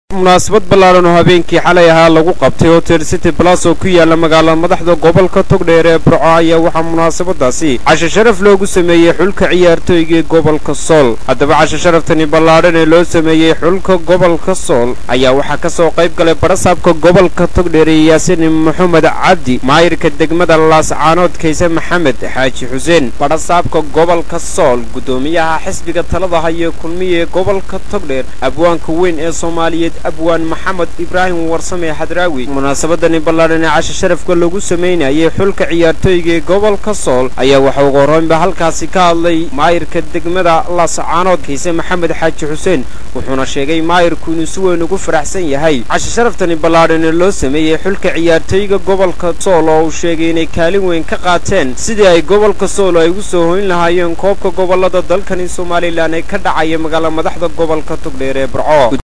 munaasabad ballaaran oo habeenkii xalay ahaa lagu qabtay hotel city blas oo ku yaala magaalada madaxda gobolka togdheer ee burco ayaa waxaa munaasabadaasi casho sharaf loogu sameeyey xulka ciyaartooygii gobolka sool haddaba casho sharaftani ballaadhan ee loo sameeyey xulka gobolka sool ayaa waxaa ka soo qayb galay barasaabka gobolka togdheer ee yaasiin maxamed cabdi maayirka degmada laascaanood kayse maxamed xaaji xuseen barasaabka gobolka sool guddoomiyaha xisbiga talada haya kulmiya ee gobolka togdheer abwaanka weyn ee soomaaliyeed abwaan maxamed ibraahim warsame xadraawi munaasabadani ballaadhan ee casho sharafka lagu samaynayay xulka ciyaartooyga ee gobolka sool ayaa waxa ugu horraynba halkaasi ka hadlay maayirka degmada laascaanood kayse maxamed xaaji xuseen wuxuuna sheegay maayirku inuu si weyn ugu faraxsan yahay casho sharaftani ballaadhan ee loo sameeyey xulka ciyaartooyga gobolka sool oo uu sheegay inay kaalin weyn ka qaateen sidii ay gobolka sool ay ugu soo hoyn lahaayeen koobka gobolada dalkani somalilan ee ka dhacaya magaala madaxda gobolka togdheer ee burco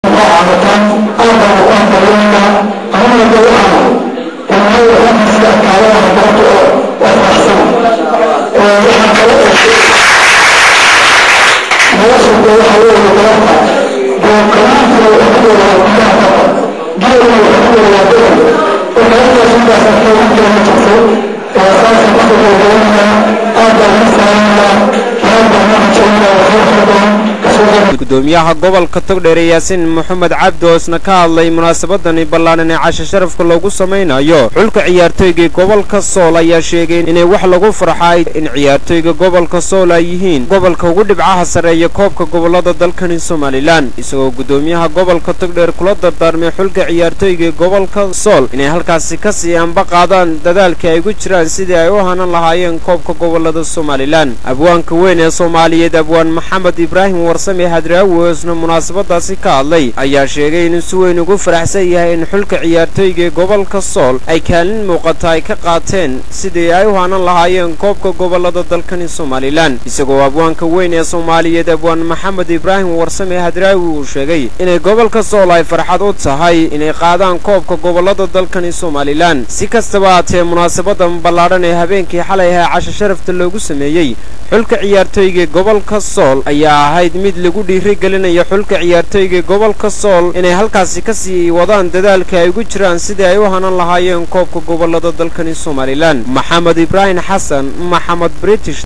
gudoomiyaha gobolka togdheer ee yaasiin maxamed cabdi oo isna ka hadlay munaasabadani ballaadhan ee casho sharafka loogu samaynayo xulka ciyaartooygii gobolka sool ayaa sheegay inay wax lagu farxay in ciyaartooyga gobolka sool ay yihiin gobolka ugu dhibcaha sarreeya koobka gobolada dalkani somalilan isagoo gudoomiyaha gobolka togdheer kula dardaarmay xulka ciyaartooygii gobolka sool inay halkaasi ka sii anba qaadaan dadaalkii ay ku jiraan sidii ay u hanan lahaayeen koobka gobolada somalilan abwaanka weyn ee soomaaliyeed abwaan maxamed ibraahim warsame hadraawi oo isna munaasabadaasi ka hadlay ayaa sheegay inuu si weyn ugu faraxsan yahay in xulka ciyaartooyga gobolka sool ay kaalin muuqata ay ka qaateen sidii ay u hanan lahaayeen koobka gobolada dalkani somalilan isagoo abwaanka weyn ee soomaaliyeed abwaan maxamed ibraahim warsame hadraawi uu sheegay inay gobolka sool ay farxad u tahay inay qaadaan koobka gobolada dalkani somalilan si kastaba haatee munaasabadan ballaadhan ee habeenkii xalay ahaa casho sharafta loogu sameeyey xulka ciyaartooyga gobolka sool ayaa ahayd mid lagu dhiirigelinayo xulka ciyaartooyga gobolka sool inay halkaasi ka sii wadaan dadaalka ay ugu jiraan sidii ay u hanan lahaayeen koobka gobolada dalkani somalilan maxamed ibraahim xasan maxamed british